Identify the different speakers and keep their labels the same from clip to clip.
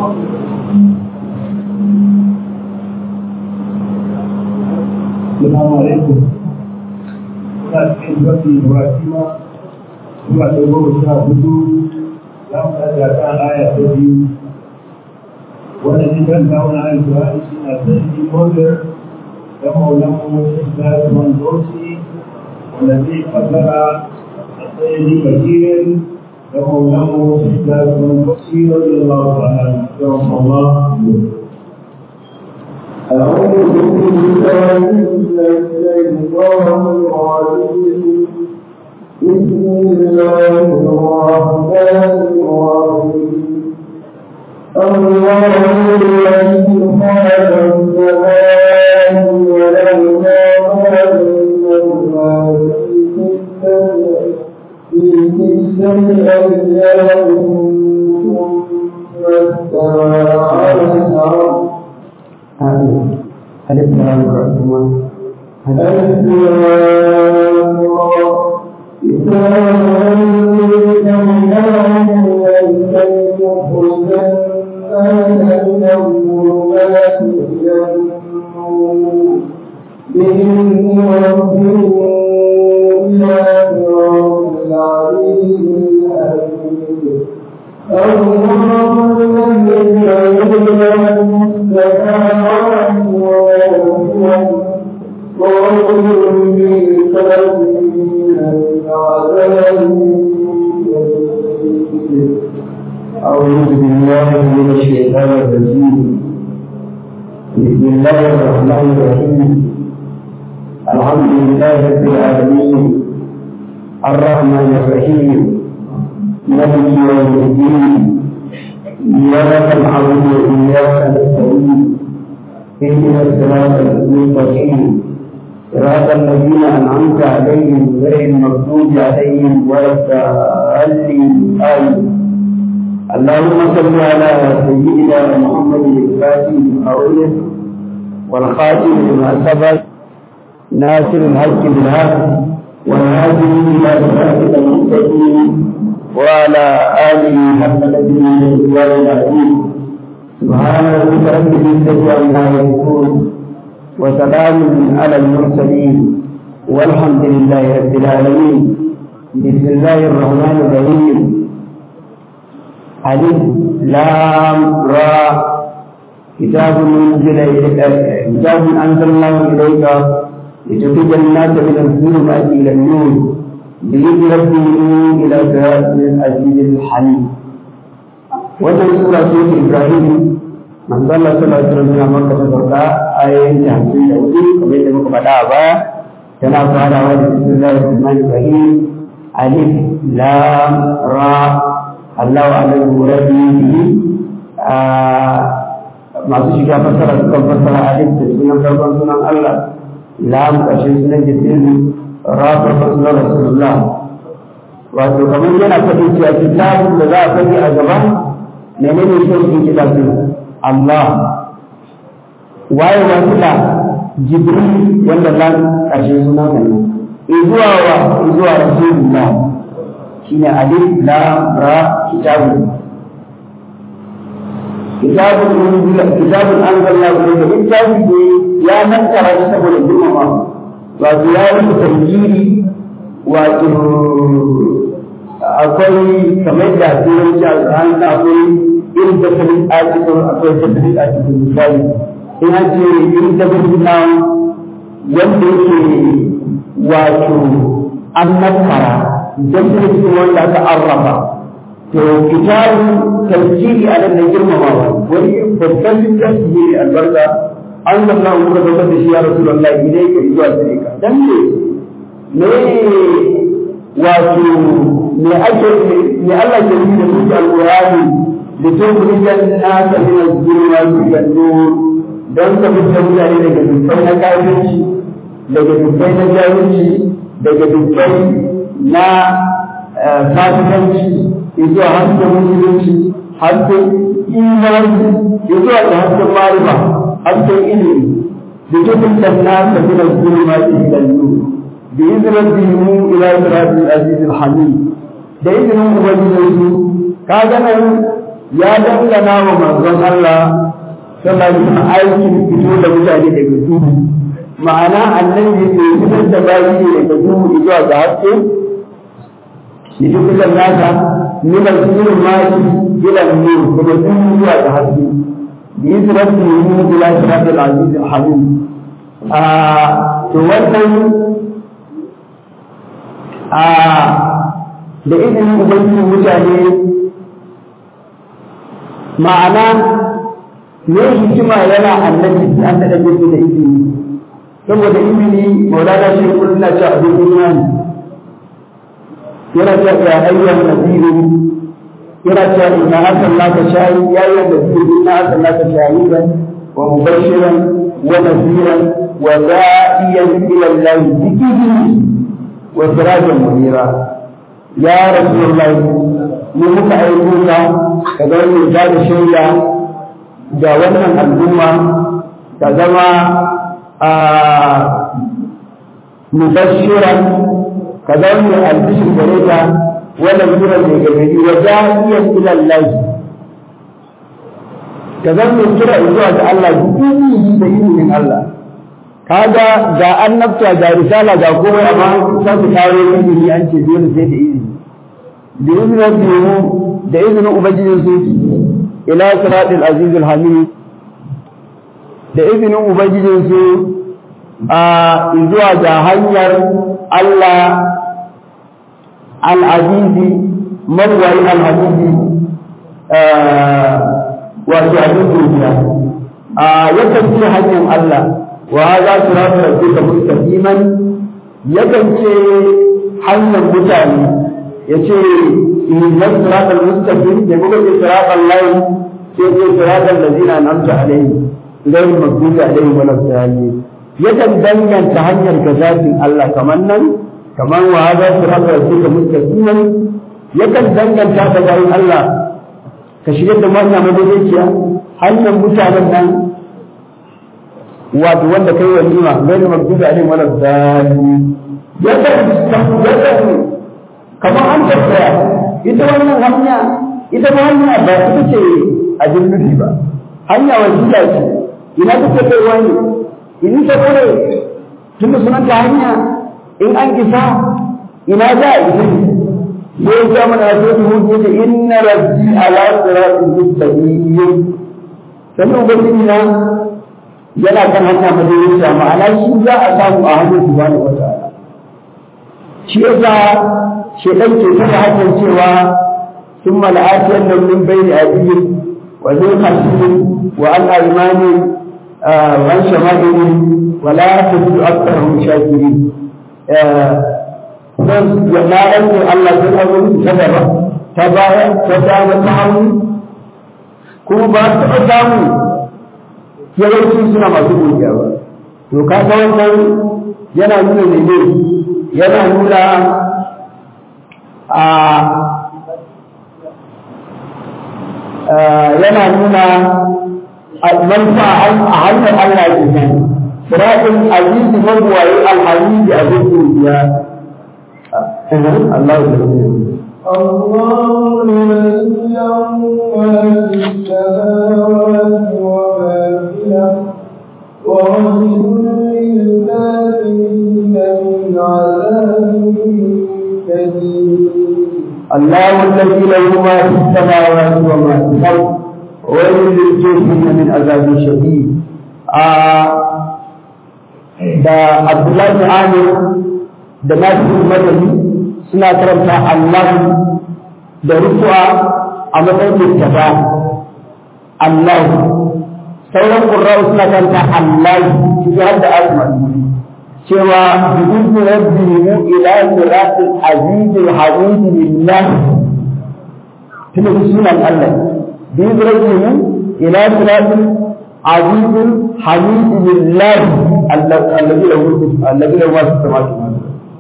Speaker 1: السلام عليكم cikin zafi Ibrahima zuwa da goma sha hudu za mu ɗaga kan aya ta biyu wanda shi kan kawo na alƙur'ani shi na sarki Modir da maulan mu da Usman Dosi wanda zai fasara a tsayin bakirin da maulan mu da Usman Dosi wanda Allah ta'ala ya Allah
Speaker 2: أعوذ بالله من الشيطان الرجيم بسم الله الرحمن الرحيم الله الذي خلق السماوات والأرض وما بينهما في ستة أيام ثم استوى على العرش ألف لام ألف بإذن ربهم إلى صراط العزيز الحميد الله الذي يعلم السماوات والأرض ويعلم بالكافرين عذاب أعوذ بالله من الشيطان الرجيم بسم الله الرحمن الرحيم الحمد لله رب العالمين الرحمن الرحيم مالك يوم الدين إياك نعبد وإياك نستعين اهدنا الصراط المستقيم صراط الذين أنعمت عليهم غير المغضوب عليهم ولا الضالين آمين اللهم صل على سيدنا محمد الفاتح أولد والخاتم لما سبق ناصر الحق بالحق والهادي إلى صراطك المستقيم وعلى آله حق نبيه الإسلام العظيم سبحان ربك رب العزة عما يصفون وسلام على المرسلين والحمد لله رب العالمين بسم الله الرحمن الرحيم ألف لام را كتاب أنزل إليك كتاب أنزلناه إليك لتخرج الناس من الظلمات إلى النور بإذن ربهم إلى صراط العزيز الحميد wannan sura ce ta Ibrahim manzo Allah sallallahu alaihi wasallam ya maka ta sauka ayoyin ta hamsin da hudu kamar yadda muka faɗa a baya tana farawa da bismillahir rahmanir rahim alif lam ra Allahu alim rabbi masu shiga fassara sukan fassara alif da sunan farkon sunan Allah lam ƙarshen sunan jibril ra farkon sunan rasulullah wato kamar yana faɗin cewa kitabun da za a faɗi a gaba menene shauƙin kitabun Allah waye wasu da jibril wanda lam ƙarshen sunan Allah izuwa wa izuwa rasulullah shine alif lam ra kitabun kitabun unzila kitabun anzalna ilayka littafi ne ya nankara shi saboda girmama wato ya yi tarjiri wato akwai kamar da turanci a tsarin akwai irin tattalin article akwai tattalin article misali in an ce irin tattalin na wanda yake wato an nakara tattalin wanda aka arrafa to kitabun tafsiri a nan da girmamawa wani babban littafi ne albarka an zanna muka zama da shi ya rasu da Allah idai ka zuwa gare ka dan ne me wato me ake me Allah ke yi da su alqur'ani da to kurijan nasa min az-zulumati ila nur dan ka fitta mutane daga dukkan na kafirci daga dukkan na jahilci daga dukkan na fasikanci zuwa hasken musulunci hasken imani zuwa da hasken marifa hasken ilimi da dukkan sanna ta gina zulma ta hilallu da izinin dimu ila siratul aziz hamid da izinin ubangiji su ka ga nan ya dangana wa manzon Allah sallallahu alaihi aikin fito da mutane daga duhu ma'ana annabi ne fitar da bayi ne daga duhu zuwa ga haske shi fitar nasa min al-sirr ma ila nur daga duhu zuwa ga haske bi rabbihi ila siratil aziz al-hamid a to wannan a da izinin ubangiji mutane ma'ana ne hikima yana annabi an da dage da izini saboda izini maulana shi kullum na ci abin imani yana cewa ya ayyuhan nasiru yana cewa inna arsalnaka shahidan ya ayyuhan nasiru inna arsalnaka shahidan wa mubashiran wa nasiran wa da'iyan ila Allah bi idnihi wa sirajan munira ya rasulullahi mu muka aiko ka ka ga mai ba da shaida ga wannan al'umma ka zama a mubashiran ka zama mai albishir gare ka wannan sura mai gargadi wa da'iyan ila Allah ka zama mai kira zuwa ga Allah duk da ilimin Allah kaga ga annabta ga risala ga komai amma sai su kawo ilimi an ce dole sai da izini da izinin rabbihu da izinin ubangijin su ila siratil aziz hamid da izinin ubangijin su a zuwa ga hanyar Allah al-azizi mawai al-azizi wato abin duniya a yakan ce hanyar Allah wa za su rafa rabbika mustaqiman yakan ce hanyar mutane ya ce idan siratal mustaqim da kuma ce siratal lahi sai ce siratal ladina an'amta alaihim ghayr maghdubi alaihim wala dhalin yakan danganta hanyar ga zatin Allah kamar nan kamar wa za su rafa rabbika mustaqiman yakan danganta ta bayan Allah ka shigar da wannan madaidaiciya hanyar mutanen nan wato wanda kai walima gani magdubi alaihi wala dhalin yakan yakan kamar an tabbaya ita wannan hanya ita ma hanya ba ita ce a jinnufi ba hanya wasila ce ina take kai wani in ta kore tunda sunan ta hanya in an kisa ina za a isa sai ya mana ya sai mu ce inna rabbi ala siratin mustaqim sannan ubangiji na yana kan hanya madaidaiciya ma'ana shi za a samu a hannun subhanahu wata'ala shi yasa shedan ke saka hakan cewa ثم لآتين من بين أيديهم ومن خلفهم وعن أيمانهم وعن شمائلهم ولا تجد أكثرهم شاكرين na rantse Allah sun abin ta gaba ta baya ta dama ta hannu kuma ba su taɓa samu yawanci suna masu godiya ba to ka ga wannan yana nuna ne ne yana nuna a yana nuna manufa a hanyar Allah ke nan siratul azizi mabuwayi alhamidi a zai godiya الله
Speaker 3: الله الذي ما في السماوات وما في الأرض وويل للكافرين من عذاب شديد
Speaker 2: الله الذي له ما في السماوات وما في الأرض وويل للكافرين من عذاب شديد da Abdullahi Amir da nasu madani suna karanta Allah da rufuwa a matsayin littafa Allah sauran ƙurra'u suna karanta Allah su har da asma cewa bi'izmi rabbihim ila siratil azizil hamid lillah tuna sunan Allah bi'izmi rabbihim ila siratil azizil hamid lillah alladhi lahu alladhi lahu ma fi samawati wa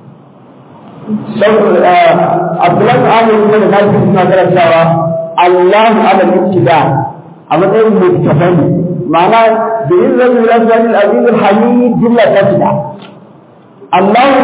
Speaker 2: Abdullahi Amir kuma da nasu suna karantawa Allahu ala ibtida a matsayin mutafan ma'ana da yin zan yi rasu wani azizul hamid jilla ta fida Allah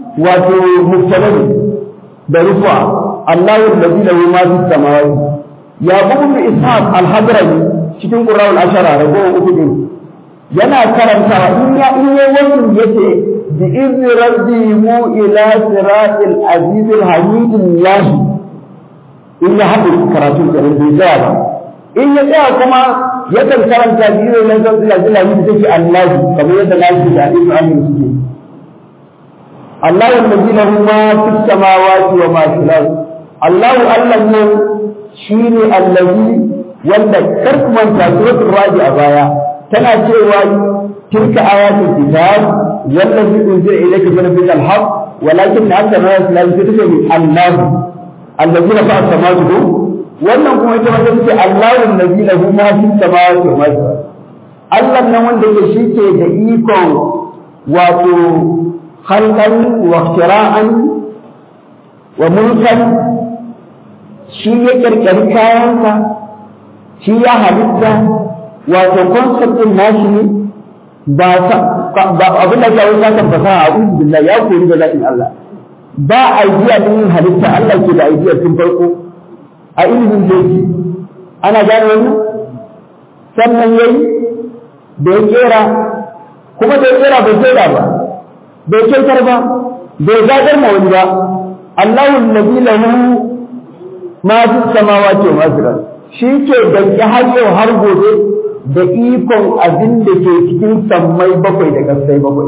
Speaker 2: wato mutafan da rufuwa Allahu da zila ma fi samawati yaqub ibn ishaq al-hadrami cikin qur'an al-ashara ragowar uku din yana karantawa in ya in yayi wannan yace bi izni rabbi mu ila siratil aziz al-hamid Allah in ya haɗu karatu da bai tsaya ba in ya tsaya kuma yakan karanta bi izni rabbi al-aziz take Allah kamar yadda nashi da hadisi amin suke Allah alladhi lahu ma fis samawati wa ma fil ard Allah Allah ne shine allazi wanda karkumanta suratul radi a baya tana cewa tilka ayatul kitab wallazi unzila ilayka min rabbikal haqq walakin akthar an-nas la yu'minun Allah allazi rafa'a samawati wannan kuma ita wanda take Allahu allazi lahu ma fis samawati wa ma fil ard Allah nan wanda yake shike da ikon wato khalqan wa ikhtira'an wa mulkan shi ya kirkiri kayansa shi ya halitta wato concept din nashi ne ba ba abin da ya wuce kan fasaha a uzu billah ya kori da zatin Allah ba idea din halitta Allah ke da idea tun farko a ilimin doki ana gane wannan sannan yayi da ya kera kuma da ya kera bai kera ba bai kyautar ba bai gadar ma wani ba Allahu allazi lahu ma fi samawati wa ma shi ke da har yau har gobe da ikon abin da ke cikin sammai bakwai da kasai bakwai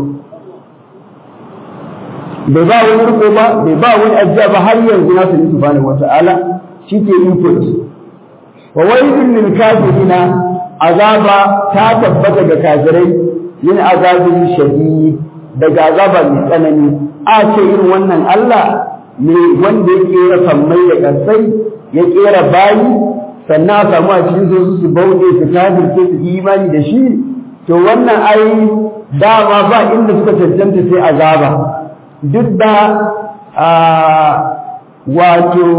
Speaker 2: bai ba wani riko ba bai ba wani ajiya ba har yanzu na sani subhanahu wata'ala shi ke input wa wailun lil kafirina azaba ta tabbata ga kafirai min azabin shadid daga azaba mai tsanani a ce irin wannan Allah ne wanda ya kera sammai da kasai ya kera bayi sannan a samu a cikin su su bauɗe su kafirce su imani da shi to wannan ai dama ba inda suka cancanta sai azaba duk da wato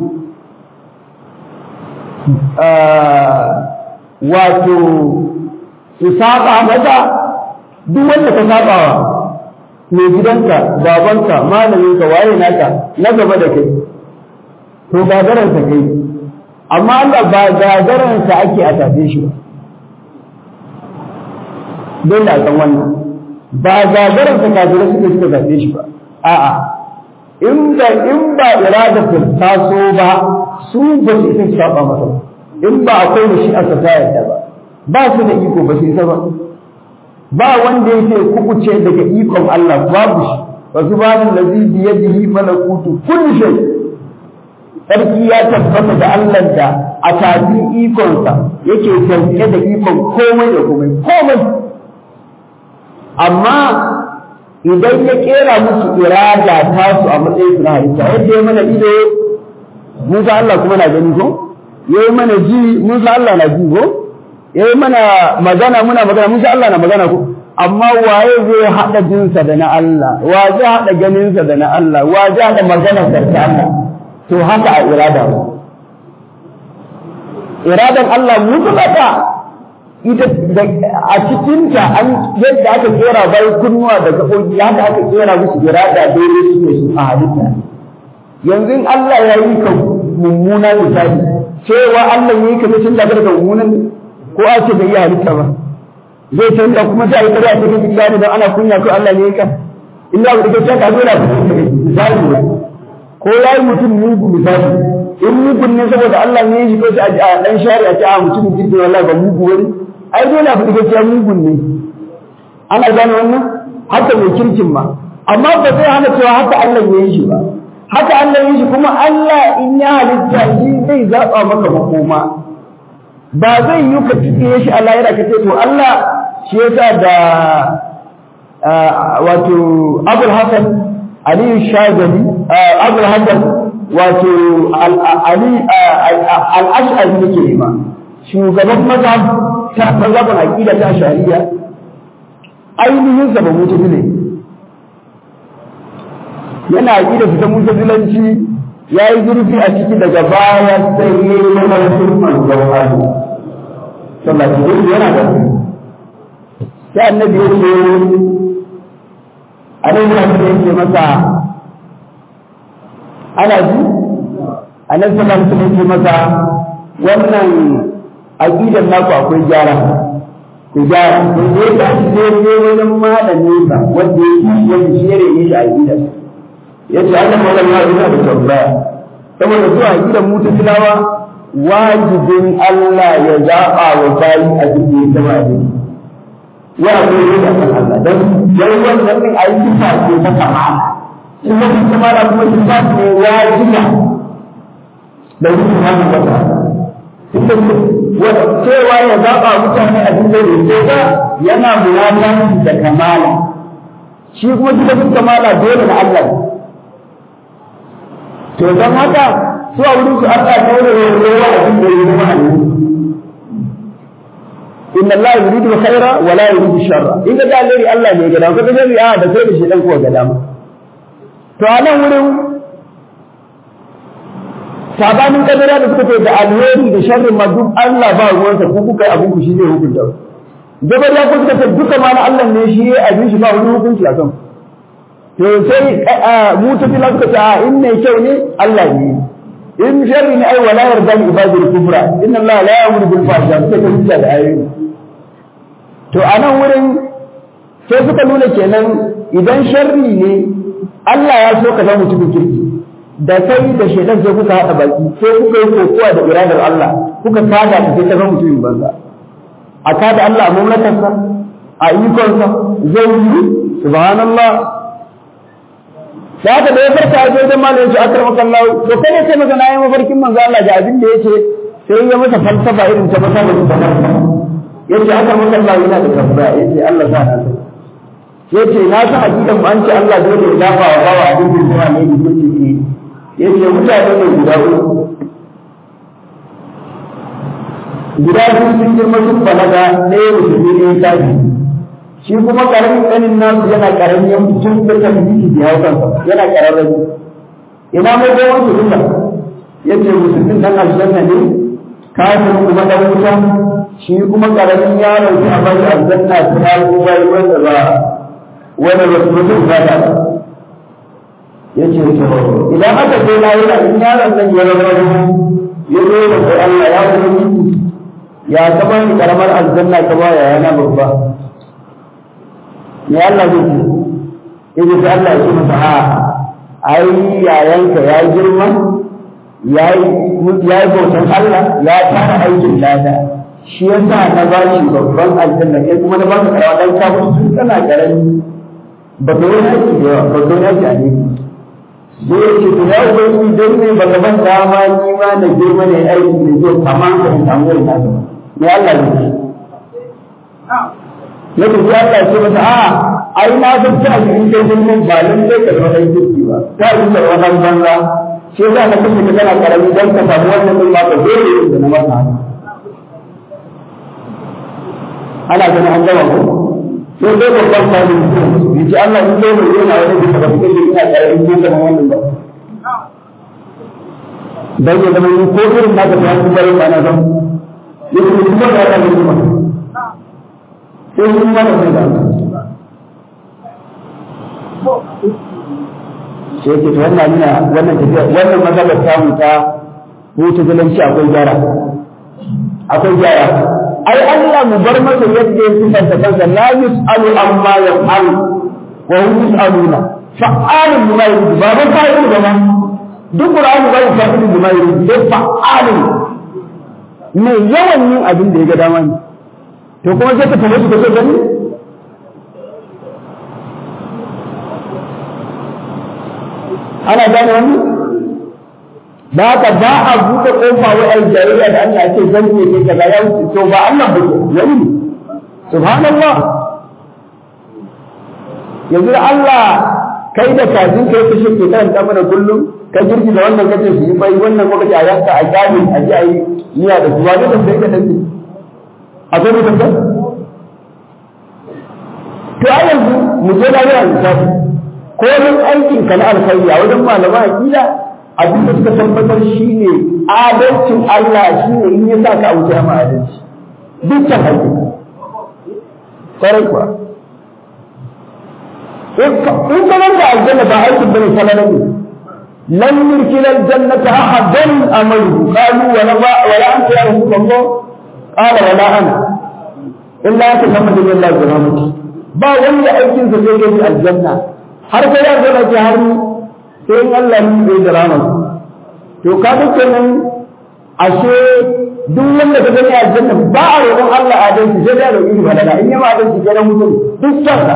Speaker 2: wato su saba mata duk wanda ka sabawa mai gidanka babanka malaminka waye naka na gaba da kai to gagaransa kai amma Allah ba gagaransa ake a tafe shi ba dole a san wannan ba gagaransa kafira suke suka tafe shi ba a'a in da in ba irada ta taso ba su ba su isa saba masa in ba akwai da shi aka ta yadda ba ba su da iko ba su isa ba ba wanda yake kukuce daga ikon Allah babu shi wa subhanallazi bi yadihi malakutu kulli shay sarki ya tabbata da Allah da a tafi ikonsa yake sauke da ikon komai da komai komai amma idan ya kera musu irada ta su a matsayin su na halitta yadda ya mana ido Musa Allah kuma na gani ko ya yi mana ji Musa Allah na ji ko ya yi mana magana muna magana Musa Allah na magana ko amma waye zai haɗa jinsa da na Allah wa zai haɗa ganinsa da na Allah wa zai haɗa maganarsa da Allah to haka a irada ba iradan Allah mutlaka ita a cikinta an yadda aka kera bai kunnuwa da gaɓoɓi haka aka kera musu irada daidai su ne su a halitta yanzu in Allah ya yi ka mummuna misali cewa Allah ya yi ka ta canza daga mummunan ko a ce bai yi halitta ba zai canza kuma ta yi kare a cikin gida ne don ana kunya ko Allah ne ya ka illa ba da ka zo da misali ne ko ya yi mutum mugu misali in mugun ne saboda Allah ne ya shi ko a dan shari'a ce a mutumin jirgin Allah ba mugu wani ai dole a fi gaskiya mugun ne ana gane wannan haka mai kirkin ma amma ba zai hana cewa haka Allah ya yi shi ba haka Allah ya yi shi kuma Allah in ya halitta shi zai zaɓa maka makoma ba zai yi ka tuɗe shi a lahira ka ce to Allah shi yasa da wato Abul Hassan Aliyu Shagali Abul Hassan wato Ali al-Ash'ari yake nema shugaban mazhab ta mazhabin aqida ta shari'a ainihin sa ba mutazile yana aqida su ta mutazilanci yayi zurfi a ciki daga baya sai ya yi mana sunnan jawhari sallallahu alaihi yana da sai annabi ya ce annabi ya ce masa ana ji annabi sallallahu alaihi wasallam ce masa wannan aqidar naku akwai gyara ku gyara to ne da shi sai ne wajen malami ba wanda ya yi wanda shi ne shi aqidar yace Allah mawlan ya yana da tambaya saboda zuwa aqidar mutazilawa wajibin Allah ya zaba wa bayi a cikin sama da ya zo ne da Allah dan yayin wannan din ayi kifa ce ta kamala shi ne kamala kuma kifa ne wajiba da wuce hannun wata cewa ya zaɓa mutane a cikin da ba yana muwafaƙi da kamala shi kuma cikin kamala dole na Allah to don haka su a wurin su Allah dole ne ya yi a cikin da ya zama inna Allah yuridu khaira wa la yuridu sharra in ga dalili Allah ne ga dama kaga a da sai da shi dan ko ga dama to a nan wurin sabanin kadara da suka ce da alheri da sharri ma duk Allah ba ruwansa ku kuka yi abin ku shi zai hukunta gabar ya kuka ce duka ma na Allah ne shi ya abin shi ba wani hukunci a kan to sai mu ta fila suka ce a in mai kyau ne Allah ne in sharri ne ai wala yarda li ibadil kufra inna Allah la ya'muru bil fahsha suka ce hujja da ayoyi to a nan wurin sai suka nuna kenan idan sharri ne Allah ya so ka zama mutumin kirki da kai da shaidan sai kuka haɗa baki sai kuka yi kokowa da iradar Allah kuka kada ta sai ta zama mutumin banza a kada Allah a mamlakarsa a ikonsa zai yi subhanallah da haka da ya farka a wajen malamin su akar makallahu to kai ne sai maka na yi mafarkin manzo Allah ga abin da yace sai ya masa falsafa irin ta masa da ta yace akar makallahu yana da tambaya yace Allah sa na sai yace na san aqidan an ce Allah dole ya dafa wa bawa abin da zuwa ne da yake yake mutane ne guda uku guda biyu sun girma sun balaga ɗaya musulmi ne tafi shi kuma karamin ɗanin nasu yana karamin yan tun da tabbiti da hau kansa yana kararrabi ina mai gowar su duka yace musulmin dan aljanna ne kafin kuma dan wuta shi kuma karamin yaron shi a bari aljanna ta har kuma wanda ba wanda ba su mutum ba da yace to idan aka ce la ilaha in yaron nan ya rabu ya zo da ko Allah ya zo ya kama ni karamar aljanna ka ba ya yana babba ne Allah zai ce yace sai Allah ya ce masa a ai yayanka ya girma ya yi ya yi bautan Allah ya fara aikin lada shi yasa na ba shi babban aljanna kai kuma na ba ka karawa dan ka mutu tun kana karami ba ka yi aiki da yawa ba ka yi aiki a ne sai ya ce ya ubangiji don ne ba ka ban dama ni ma na girma ne aiki da zai kama ka in samu wani nasa ne Allah ne ce na tafi Allah ce masa a ai na san ta a cikin kai girman ba nan dai ka zama ɗan kirki ba ta yi da wannan banza shi yasa na kashe ka kana karami don ka samu wannan ɗin ba ka dole yin da na masa haka ana ganin an gama ko sai dai babban sani ya ce Allah in dai mai yana wani bisa ba kuma ina tare in kun zama wannan ba dan ya zama ko irin naka ta hannu bare ba na zan ya ce kuma da Allah ne kuma sai kun mana sai da sai ke to wannan nuna wannan tafiya wannan matsalar samu ta hutu zalanci akwai gyara akwai gyara ai Allah mu bar masa yadda ya sifanta kansa la yus'alu amma yaf'alu wa hum yus'aluna fa'alun bima yuridu ba ba fa'ilun ba ma duk Qur'ani ba fa'ilun bima yuridu sai fa'alun me yawan yin abin da ya ga dama ne to kuma sai ka tabbata su kace gani ana gane wannan da haka ba a buɗe ƙofa wa ai jayayya da Allah ce zan ne kai kaza ya wuce to ba Allah ba wani ne subhanallah yanzu da Allah kai da kafin kai ka shi ke karanta mana kullum ka girki da wannan kace su yi bai wannan kuma kace a yanka a gani a ji a yi niyya da kuwa da sai ka dace akwai mutum da to a yanzu mu je da yawan lissafi ko wani aikin ka na alkhairi a wajen malama aqida abin da suka tabbatar shi ne adalcin Allah shi ne in ya sa ka wuce ma adalci dukkan haƙƙi kwarai kuwa in ka nan da aljanna ba aikin bane falala ne lan yurkila aljannata ahadan amalu qalu wala wala anta ya rasulullah qala wala ana illa anta muhammadu billahi wa rahmati ba wanda aikin sa zai gani aljanna har sai ya zama ki har sai in Allah ne zai da rahama to ka ga kenan ashe duk wanda ka gani aljanna ba a roƙon Allah adalci sai da roƙi balala in yama adalci kenan mutum duk sarka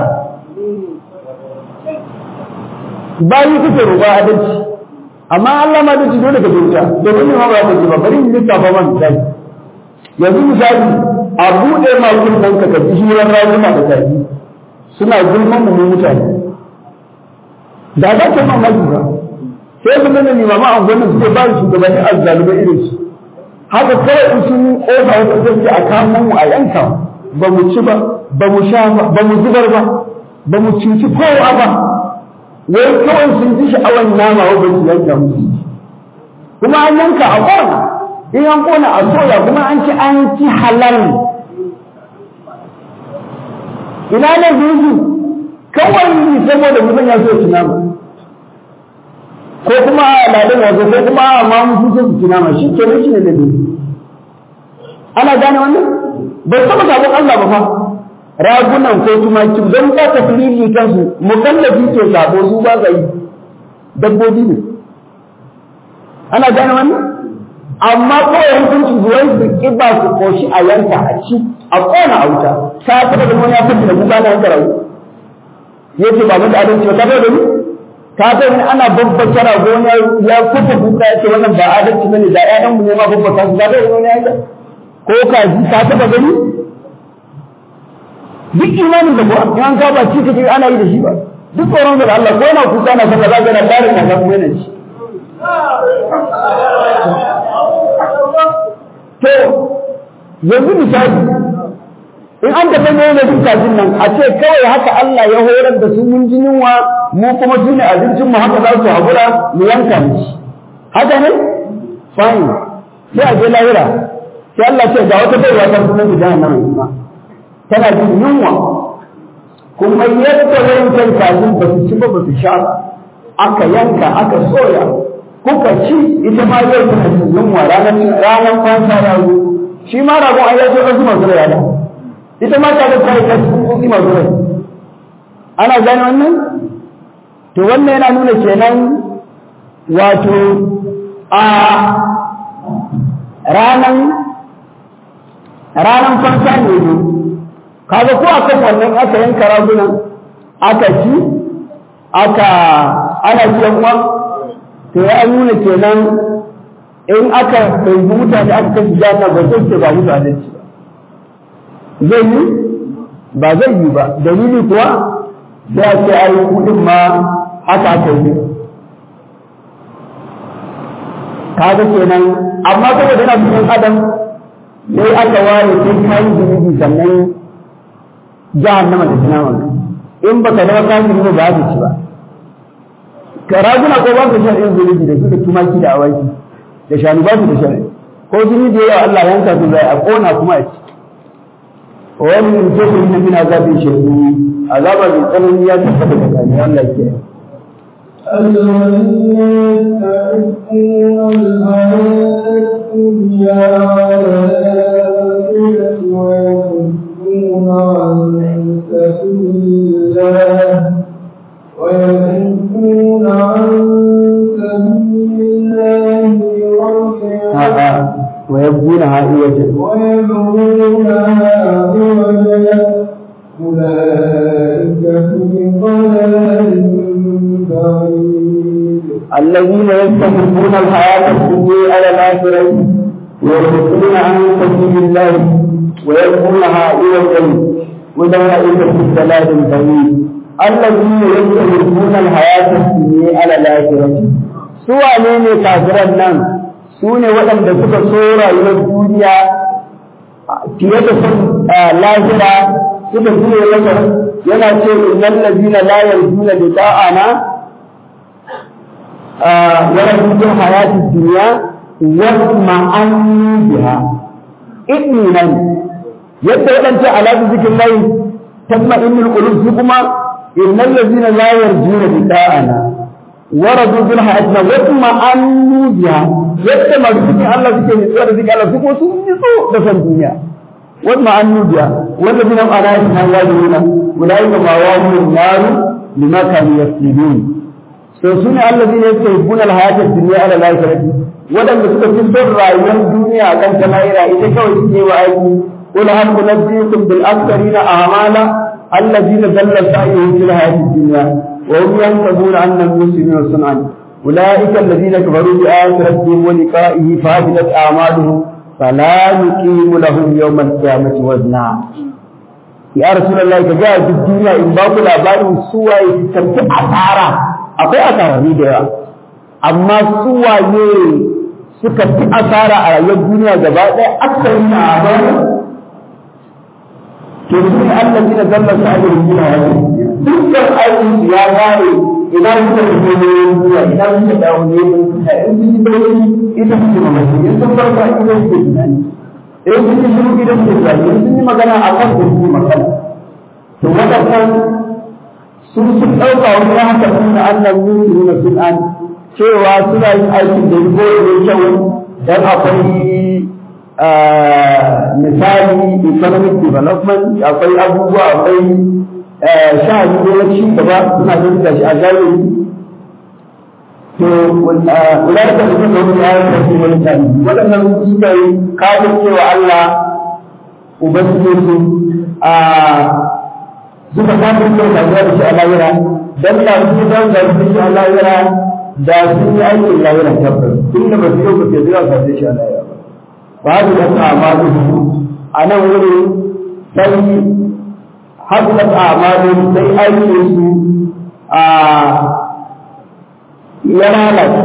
Speaker 2: bayi kuke roƙa adalci amma Allah ma adalci dole ka zuciya domin ne ma ba ta ji ba bari in lissafa man misali yanzu misali a buɗe ma kunnen ka kaji hirar rayuwa da tafi suna gulman mu mutane da za ka mamaki ba sai su nuna limama a gwamnati suke ba shugabanni azzalumai irin su haka kawai in sun kofa wata zai a kamo mu a yanka ba mu ci ba ba mu sha ba ba mu zubar ba ba mu cuci kowa ba wai kawai sun ji sha'awar nama wa ba su yanka musu kuma an yanka a kona in an kona a soya kuma an ci an ci halal ina ne zuzu kawai saboda mutum ya so ci nama ko kuma ladan wato ko kuma ma mun so su ci nama shi ke shi ne da zuzu ana gane wannan ba taba sabon Allah ba fa ragunan ko tumaki don ba ta filili kansu mukallafi ke sabo su ba ga yi dabbobi ne ana gane wannan amma kawai hukuncin zuwan su kiba su koshi a yanka a ci a kona a wuta ta taba da wani ya fita da kuka na yanka rawu yace ba mun da adalci ba ka da ni ka ga ni ana babbata rago ya kuka kuka yace wannan ba adalci bane da ƴaƴan mu ne ma babbata su ga da wani yanka ko kaji ka taba gani duk imanin da kuwa in an ka ba ci kake ana yi da shi ba duk tsoron da Allah ko yana kuka na sallah zaka na bare ka kuma yana ci to yanzu misali in an tafi ne da duk kajin nan a ce kawai haka Allah ya horar da su mun jinin wa mu kuma su ne abincin mu haka za su haƙura mu yanka mu ci haka ne fine sai a je lahira sai Allah ce ga wata baiwa ta sunan da jahannama kuma tana jin yunwa kuma yadda wancan kajin ba su ci ba ba su sha aka yanka aka soya kuka ci ita ma yau tana jin yunwa ranar ranar kwansa ya zo shi ma ragon ai ya zo wasu masu rai da ita ma ta ga kai ta su masu rai ana gane wannan to wannan yana nuna kenan wato a ranan ranan fansa ne ne kaga ko akan wannan aka yanka ragunan aka ci aka ana ci uwa to ya nuna kenan in aka ɗauki mutane aka kashi jana ba zai ce ba mutane ci ba zai yi ba zai yi ba dalili kuwa sai a ce ai kudin ma haka aka yi kaga kenan amma saboda yana cikin adam sai aka ware sai kayi zunubi sannan jahannama da tunawan in baka zama kafiri ba ba ka ci ba ka raguna ko ba ka shan irin zunubi da su da tumaki da awaki da shanu ba su da shan ko jini da yawa Allah yanka su zai a kona kuma a ci wani in ce su yi min azabin shaidu azaba mai tsanani ya tabbata da kani Allah ke
Speaker 3: الذين يستحقون الحياة الدنيا على الآخرة ويصدون عن سبيل الله ويصدون عن سبيل الله
Speaker 2: a'a wa yabguna ha'iyatan
Speaker 3: ويبغونها عوجا أولئك في ضلال بعيد
Speaker 2: الذين يستحبون الحياة الدنيا على الآخرة ويصدون عن سبيل الله ويبغونها عوجا أولئك في ضلال بعيد الذين يستحبون الحياة الدنيا على الآخرة سوى ne kafiran nan su ne waɗanda suka so rayuwar duniya fiye da son lahira suka fiye masa yana ce innal ladina la yarjuna liqa'ana ورد الحياة الدنيا واطمأنوا بها إذنا يبدأ أنت على ذكر الله تطمئن القلوب كما إن الذين لا يرجون لقاءنا waradu bil hayatina wa kuma annu biha yadda masu cikin Allah suke nutsuwa da cikin Allah su kuma sun nutsu da san duniya wa kuma annu biha wanda bin ana na wajibuna ulai ma mawahum nar lima kanu yasbidun so sune allazina yastahibuna al hayata dunya ala al akhirati wadanda suka fi son rayuwar duniya kan ta lahira ita kawai suke wa aiki قل هل ننبئكم بالاكثرين اعمالا الذين ضل سعيهم في الحياه الدنيا وهم ينتظرون أن المسلمين صنعا أولئك الذين كفروا بآيات ربهم ولقائه فهدت أعمالهم فلا نقيم لهم يوم القيامة وزنا يا رسول الله كجاء في الدنيا إن باقوا الأبار سوى يتسبب أثارا أقول أثارا نيدها أما سوى suka fi asara a rayuwar duniya gaba ɗaya aksarin na amana to su ne Allah gina zallar sa ajiyar gina wajen dukkan aikin su ya gane idan suka fito ne zuwa idan suka dawo ne da in sun yi bauchi ita suke mamaki in sun farka ita suke tunani in sun yi shiru ita suke tunani in sun yi magana a kan da suke magana to waɗannan sun sun ɗauka wani ya haka sun da Allah yin su nuna sun an cewa suna yin aikin da ko ne kyau dan akwai misali economic development akwai abubuwa akwai sha'ani ne na ci gaba suna ganin da shi a zahiri to kula da kuma da wani ayar da ke wani tani waɗannan suka yi kafin cewa Allah ubangiji su a suka kafin cewa da da shi a lahira dan da su dan da shi a lahira da sun yi aikin lahira tabbas tun da ba su yau ba ke zuwa sa shi a lahira ba ba da ta amadu a nan wurin sai haɗuɗa amalin sai aikin su a ya lalata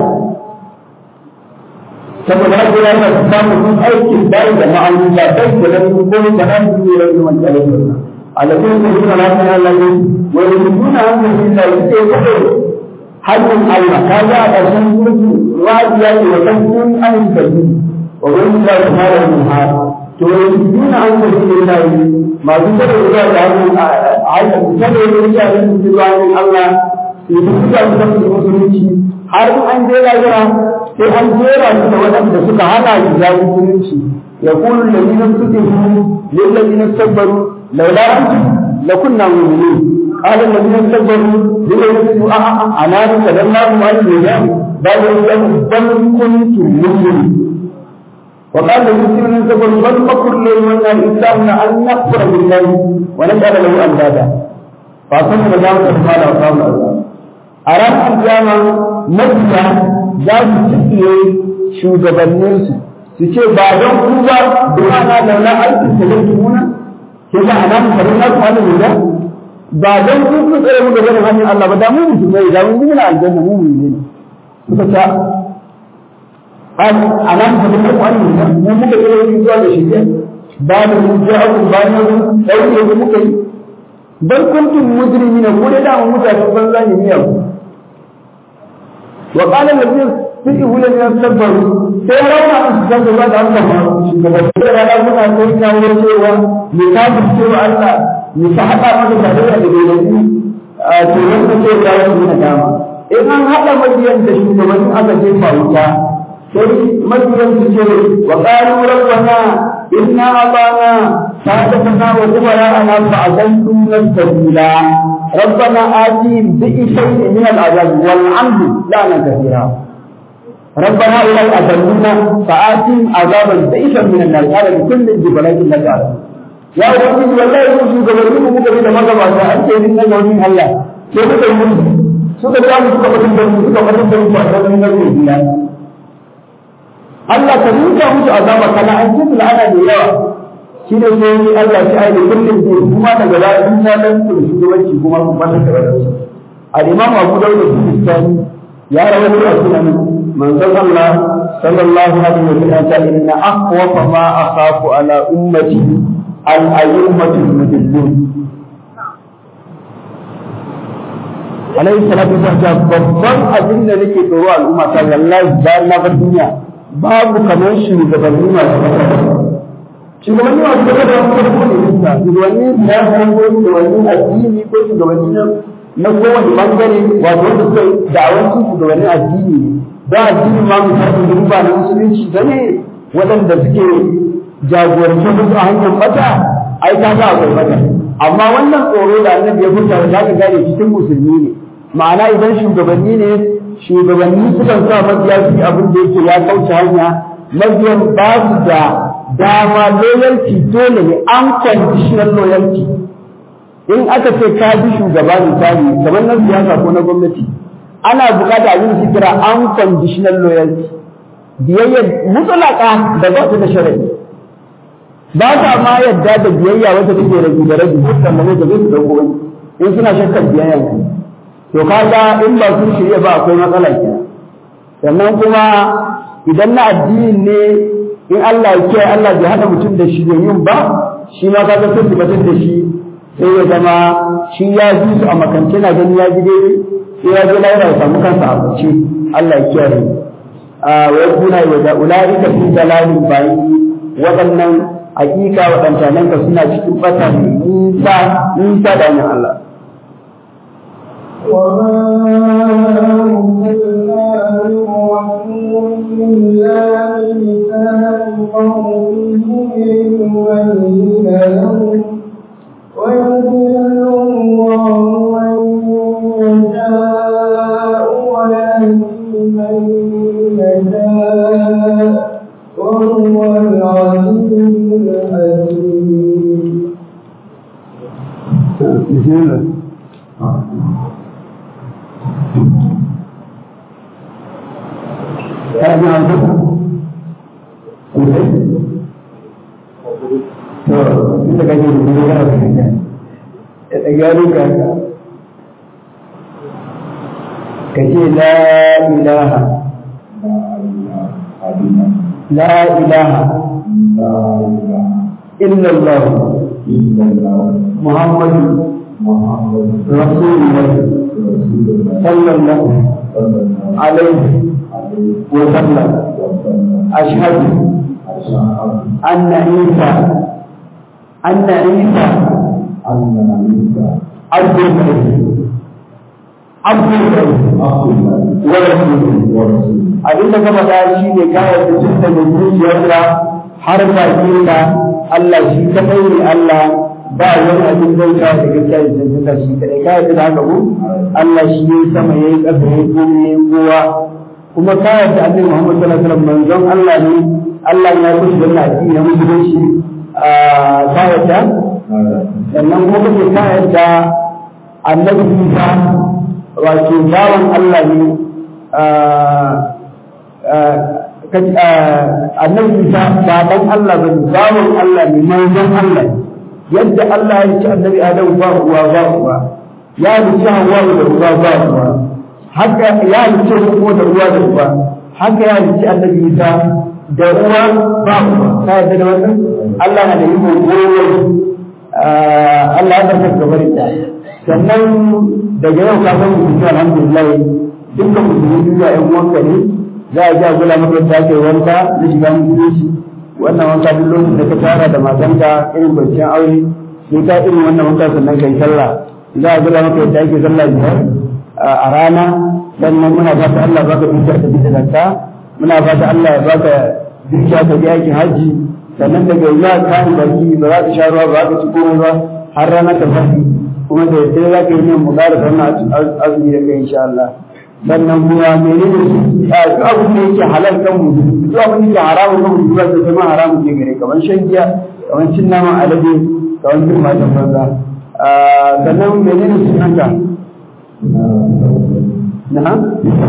Speaker 2: saboda haka ya yi samun sun aikin bai da ma'auni ba bai da nan ko da nan su ne rai wani tare da wannan alaƙin su suna lafiya Allah ne wani nuna hankali da suke kaɗe hannun Allah ka ga a ƙarshen surtu ruwa ce wa kan sun an gaji wa wani da ta fara yin har to nuna hankali ne da yi masu kada zuwa da hannun a haka kada ya yi a yin zuwa ne Allah su yi suka su kasu da musulunci har in an je lahira sai an jera su da waɗanda suka hana shi ya musulunci ya kulu lalina suke hu lillazina sabbaru laula antum lakunna mu'minin قال الذين استكبروا للذين أنا تكلمناهم عن الإيمان بل بل كنتم مؤمنين وقال المسلمون استكبروا بل مكر الليل والنهار إلا أن نكفر بالله ونجعل له أندادا فأصبحنا ذلك فقال أصحاب الأرض أرام القيامة مكة ذات تسير shugabanninsu su ce ba don ku ba duka na laula aikin da zai muna ke ba ana mu farin na kwanan da ba don ku ku tsere mu da ganin hanyar Allah ba da mu musulmai da mu muna aljanna mu mu ne suka ta an ana mu farin na kwanan da mu muka tsere mu zuwa da shi ba da mu ji abu ba ne dauke mu muka yi bal kuntum mujrimina ko da mu mutane banza ne miya wa qala alladhina suke hula ne tabbar sai rauna su san da da Allah ba shugaban da rana muna kai kawo cewa mu kafir cewa Allah mu ta hada masa tarayya da gaidanni a to wanda ce ya yi na dama in an hada mabiyan da shugabannin aka jefa wuta sai mabiyan su ce wa qalu rabbana inna atana sadatana wa kubara'ana fa'adalluna sabila ربنا آتهم بشيء من العذاب والعمد لعنا كثيرا ربنا أولئك أضلونا فآتهم عذابا ضعيفا من النار قال لكل الجبلات لا تعلم يا رب والله يوسف gabanin mu muka da magabata an ce din nan wani Allah sai muka yi suka ta mu suka fadin da mu suka fadin da mu ba da nan ne biya Allah ka rinka musu azaba kana an ce la'ana da yawa shi ne sai Allah ya aide kullum da kuma daga da in ya dan su shugabanci kuma ku fata da wadansu al-imam Abu Dawud al-Sistani ya rawaito a sunan manzon Allah sallallahu alaihi wa sallam ta inna aqwa ma akhafu ala ummati al-ayyumatu al-mudillun alaihi salatu wasallam babban abin da nake tsoro al'umma ta wallahi bayan na bar duniya babu kamar shugabanni masu shugabanni masu gaba da wani farko ne shugabanni siyasa ko shugabanni addini ko shugabanni na kowane bangare wato wanda suka da'awancin shugabannin addini ne don addini ma misali duk ba na musulunci ba ne waɗanda suke jagoranci musu a hanyar bata ai ta ga akwai bata amma wannan tsoro da annabi ya furta da zaka gane cikin musulmi ne ma'ana idan shugabanni ne shugabanni sukan sa mabiya su abin da yake ya kauce hanya mabiyan ba su da dama loyalty dole ne unconditional loyalty in aka ce ka bi shugaba misali kamar na siyasa ko na gwamnati ana bukata abin su kira unconditional loyalty biyayya mutlaka da ba ta da sharadi ba sa ma yadda da biyayya wata take rabi da rabi sannan ne da su dauko wani in suna shakkar biyayya ku to kaga in ba sun shirya ba akwai matsala kenan sannan kuma idan na addini ne in Allah ya kiyaye Allah bai hada mutum da shi yin ba shi ma kaga sai su batar da shi sai ya zama shi ya ji su a makance na gani ya ji daidai sai ya ji laira ya samu kansa a bace Allah ya kiyaye a wa yakuna wa da ulaika fi dalalin bayi waɗannan hakika waɗannan ka suna cikin fata ne nisa nisa da hanyar Allah
Speaker 3: وما أرسلنا من رسول إلا بلسان قومه ليبين لهم ويضل الله من يشاء ويهدي من يشاء وهو العزيز الحكيم
Speaker 2: bismillah kana jin hausa sosai to inda kake da kuma kana fahimta ya ɗaga duka ka ce la ilaha la ilaha illa Allah muhammadu rasulullah sallallahu alaihi وسلم أشهد أن عيسى أن عيسى عبد الله عبد الله ورسوله abin da kama da shi ne kayan da tun da zuciyarka har bakinka Allah shi kadai ne Allah ba wani abin bauta da gaskiya da tantanta shi kadai kayan da haka ku Allah shi ne sama yayi ƙasa yayi komai yayi kowa kuma ka yarda annabi Muhammad sallallahu alaihi wasallam manzon Allah ne Allah ya kushi da addini na musulunci a ka yarda sannan kuma kake ka yarda annabi Isa wato bawan Allah ne annabi Isa baban Allah bane bawan Allah ne manzon Allah ne yadda Allah ya ci annabi Adam ba uwa ba uwa ya ci Hawwa da uwa ba uwa haka ya halice kuma da ruwa da ruwa haka ya halice annabi Isa da ruwa ba ruwa ka yadda da wannan Allah na da iko goyo Allah ya tafi gabar da sannan daga yau ka san mutum alhamdulillah dukkan musulmi duniya ƴan uwanka ne za a ja gula maka yadda ake wanka na shiga musulunci wannan wanka duk lokacin da ka tara da matanka irin kwanciyar aure sai ka irin wannan wanka sannan kai sallah za a gula maka yadda ake sallah biyar a rana sannan muna fata Allah baka dukiya ta bisa zakka muna fata Allah ya baka dukiya ta bi aikin haji sannan daga ya kan baki ba za ka sha ruwa ba za ka ci komai ba har rana ta fadi kuma da yadda za ka yi min mugara sannan azumi da kai insha Allah sannan kuma menene su a duk abin da yake halal kan mu duk abin da yake haramun kan mu duk da kuma haramun ke gare kamar shan giya kamar cin naman alade kamar cin matan banza sannan menene sunanka نعم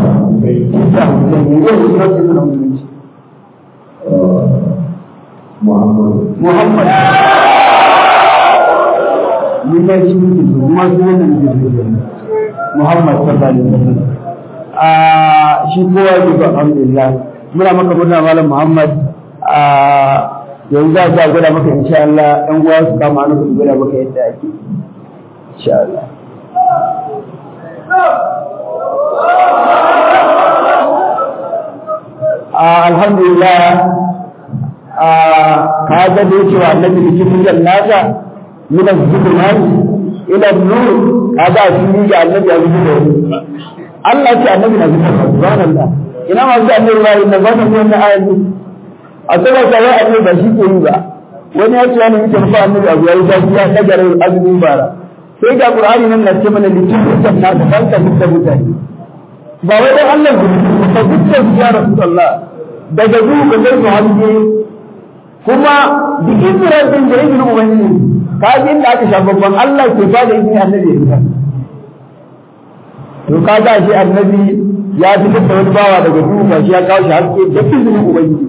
Speaker 3: محمد
Speaker 2: محمد من يجب ما محمد صلى الله عليه وسلم shi kowa ke ba alhamdulillah muna maka murna malam Muhammad yanzu za a gwada maka insha Allah ɗan uwa su kama hannu su gwada maka yadda ake insha Allah alhamdulillah ka ga da cewa annabi da cikin jannata min az-zulumati ila nur kaga shi ne ga annabi abu da Allah ce annabi na zuwa subhanallah ina ma ga annabi ba inda ba ta wannan ayat ne a tsara ta wai annabi ba shi ke yi ba wani ya ce wani mutum fa annabi abu yayi zafi ya dagare azumin bara sai ga qur'ani nan na ce mana littafin na ta banka da mutane ba wai dan Allah ne ba dukkan ya rasulullah daga zuwa ga zai su hange kuma da izinin din da izinin ubangiji ka ji inda aka sha babban Allah ke ba da izini annabi ya to ka ga shi annabi ya fitar da wani bawa daga duhu shi ya kawo shi haske da izinin ubangiji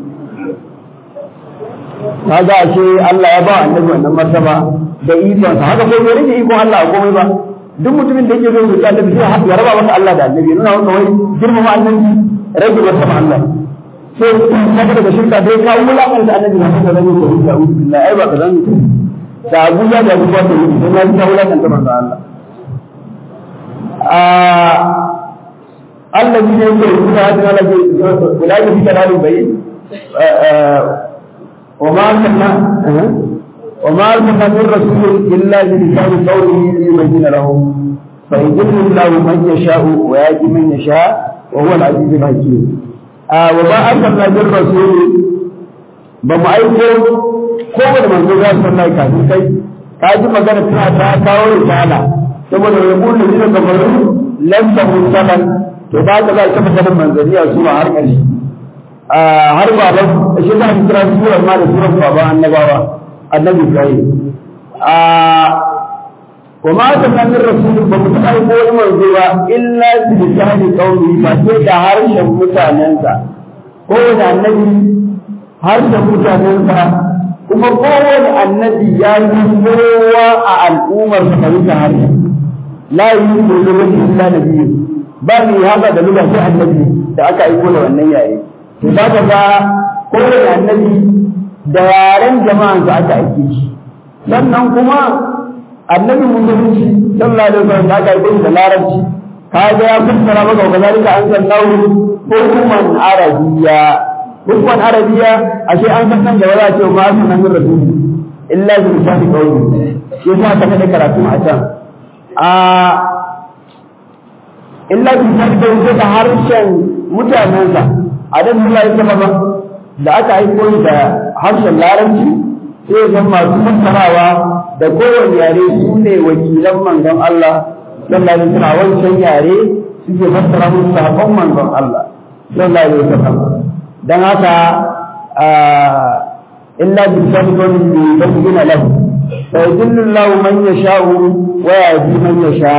Speaker 2: ka ga shi Allah ya ba annabi wannan martaba da ikon sa haka ko bai rage ikon Allah a komai ba duk mutumin da yake zo ya annabi sai ya raba masa Allah da annabi nuna masa wai girmama annabi rage masa Allah sai ka daga shirka dai ka wulakanta annabi na haka zan yi ko illa billahi ai ba ka zan yi da Abuja da Abuja da yi sai na ta wulakanta manzo Allah Allah ne yake rubuta hadin Allah ke ulai fi kalalin bayin وما أرسلنا وما أرسلنا من رسول إلا بلسان قوله ليبين لهم فيضل الله من يشاء ويهدي من يشاء وهو العزيز الحكيم آه وما أرسلنا من رسول بما أيكم kowane manzo za su sallai kafin kai ka ji magana tana ta kawo risala saboda ya kullu ne kafaru lam tahun salan to ba ka za ka fita manzaniya su har ƙarshe har baban shi za mu kira surar ma da surar baban annabawa annabi Ibrahim a wa ma ta kan rasulun ba mu taɓa ko wani manzo ba illa bi lisani qawli ba sai da harshen mutanensa kowane annabi harshen mutanensa kuma kowane annabi ya yi kowa a al'ummar sa fahimta harshen la yi ko lokaci illa nabiyyu ba ni haka da lugha sai annabi da aka aiko da wannan yayi to za ka ga kowane annabi da yaren jama'an su aka aike shi sannan kuma annabi musulunci sallallahu alaihi wasallam da aka aike shi da larabci ka ga ya fassara maka wa kazalika an sallahu hukuman arabiya hukuman arabiya ashe an san nan da wala ce ma an san min rasul illa bi lisani qawli shi yasa ka kada karatu a can a illa bi lisani qawli da harshen mutanensa adam Allah ya saba da aka aiko da harshen larabci sai zan masu fassarawa da kowane yare su ne wakilan manzon Allah sallallahu alaihi wasallam wancan yare suke fassara musu sahabban manzon Allah sallallahu alaihi wasallam dan haka illa bi sabqin bi bayyana lahu fa yudillu Allah man yasha'u wa yahdi man yasha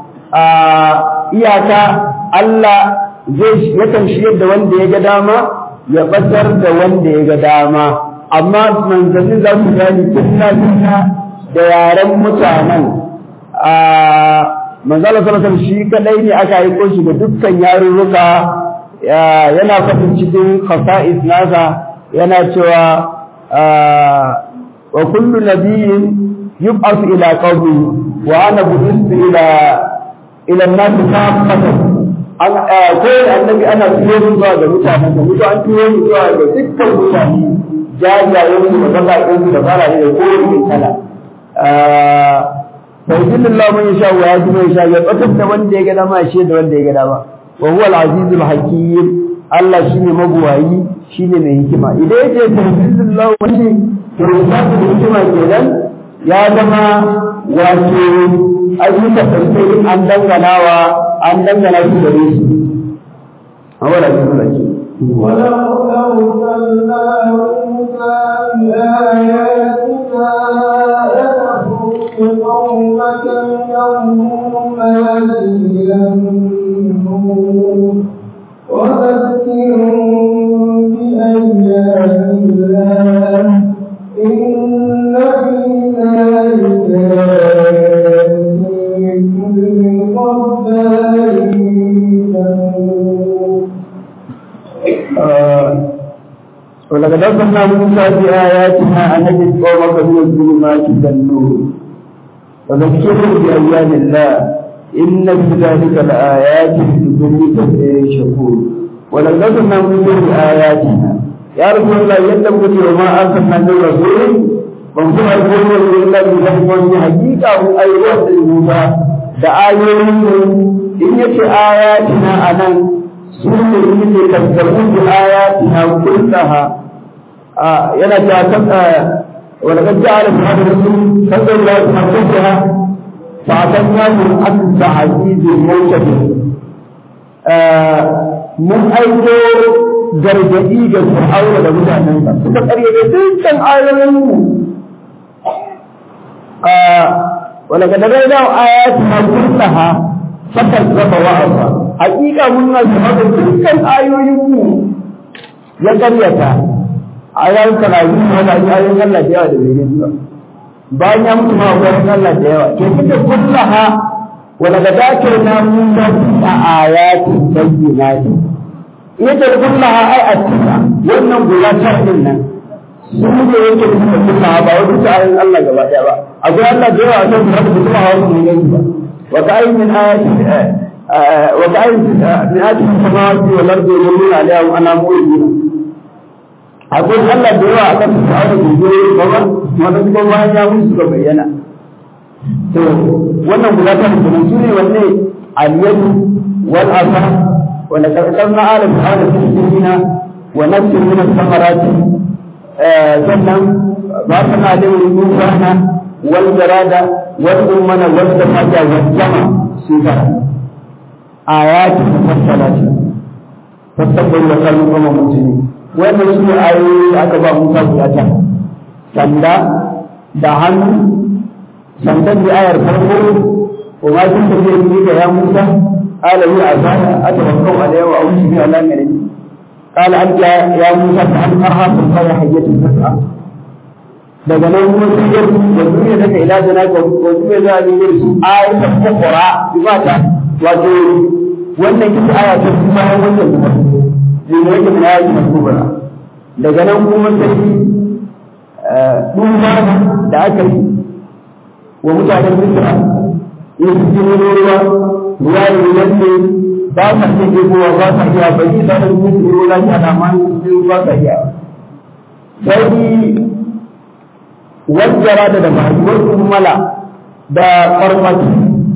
Speaker 2: iyaka Allah zai yakan shiyar da wanda ya ga dama ya batar da wanda ya ga dama amma manzanni za su gani tunna tunna da yaren mutanen a manzala sallallahu shi kadai ne aka aiko shi da dukkan yarurruka yana faɗin cikin khasa'is nasa yana cewa wa kullu nabiyyin yub'athu ila qawmi wa ana bu'istu ila ila an-nas kaffatan an kowane annabi ana turo su zuwa ga mutanen da mutu an turo su zuwa ga dukkan mutane jajayen su da baƙaƙen su da fara da kowane mai kala فيذل الله من يشاء ويهدي من يشاء يقتل da wanda ya ga dama shi da wanda ya ga dama wa huwa al-aziz al-hakim Allah shine mabuwayi shine mai hikima idan yace tafsirullahu wani to ya da hikima kenan ya zama wato ayyuka tafsirin an danganawa an dangana su gare shi awala bismillah
Speaker 3: ولو أرسلنا موسى بآياتنا لتخرج قومك يوم إلى النور وذكرهم بأيام الله إن في ذلك لكل صبار
Speaker 2: ولقد أرسلنا موسى بآياتنا أن نجد قومك من الظلمات إلى النور وذكرهم بأيام الله إن في ذلك لآيات لكل كفير شكور ولقد أرسلنا موسى بآياتنا يا رسول الله يتبقى وما أرسلنا من رسول ban kuma yi wani wani illa bi zan wani hakika mun ayyuka da Musa da ayoyin mu in yace ayatina anan su ne yake tabbatar da ayatina kullaha yana ta kan ولقد جعل في هذا الرسول صلى الله عليه وسلم فأتناه أكثر عزيز الموتى mun aiko gargaɗi ga fir'auna da mutanensa suka ƙaryata dukkan ayoyin mu wala ga daga da ayati ma kullaha fakar zaba wa asa hakika mun na shahada dukkan ayoyin mu ya ƙaryata ayoyin karayu ma da ayoyin Allah da yawa da bai gani ba bayan ya mutu ma ayoyin Allah da yawa ke kike kullaha ولقد آتينا موسى تسع آيات بينات yake kullaha ai a tisa wannan guda tara din nan su ne yake da kullaha ba wani ta ayin Allah gaba daya ba akwai Allah da yawa a kan da kuma hawa ne ne ba wa ka ayin min ayati wa ka ayin min ayati samawati wal ardi yamuna alaiha wa ana mu'minuna akwai Allah da yawa a kan da hawa ne ne ba wanda kuma bayan ya musu ga bayyana to wannan guda ta mutum su ne wanne aliyadu wal asa wanda karkarna ala ta'ala tisbina wa nafsin min as-samarati sannan ba ta na da rubana wal jarada wal ummana wal tafaja wal jama sifa ayati mufassalati fasabbal wa kallu kama mutumi wannan su ne ayoyi da aka ba Musa guda ta sanda da hannu sandan da ayar farko wa ma kun tafiya ni ga ya Musa qala li azana atawakkau alayhi wa awshi bi ala min qala anta ya Musa fa an arha fi qala hayyatu tas'a daga nan kuma sai ya da duniya daga ila jana ka ko duniya za a yi su ayat al-ukhra bi mata wato wannan kisa aya ta kuma wannan kuma ne ne yake min ayat al-kubra daga nan kuma sai duba da aka yi wa mutanen Misra in su ji wani ruwa ruwa ne wanda ba sa iya ɗebowa ba sa iya ba yi sanar musu ruwa lafiya da ma su ba sa iya sai wajjara da da mahaifar kummala da farmaki